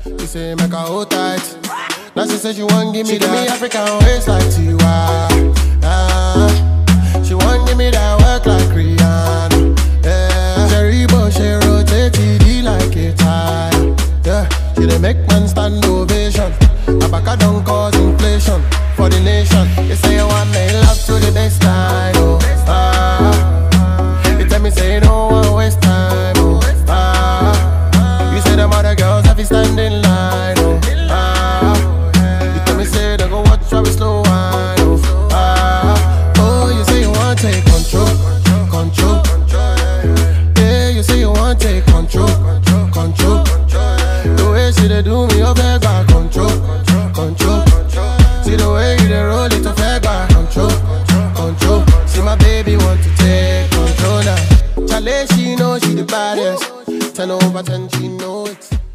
She say make her hold tight. Now she say she want give me she that. Give me African waist like Tiwa. Ah, she want give me that work like Rihanna. Yeah, Cherry but she rotate TD like a tire. Yeah, she dey make man stand ovation. Abaka don't cause inflation for the nation. They say you want me love to the baseline. Oh, ah, you tell me say you don't want waste time. Oh, ah, you say them other girls have to stand in line. Oh, ah, you tell me say they go watch how we slow wine. Oh, ah, oh, you say you want take control, control. Yeah, you say you want take control, control. The way she dey do me, oh, beg back control, control. See the way you dey roll it, oh, beg back control, control. See my baby want to take control now. Chale, she know she the baddest. Ten over ten, she know it.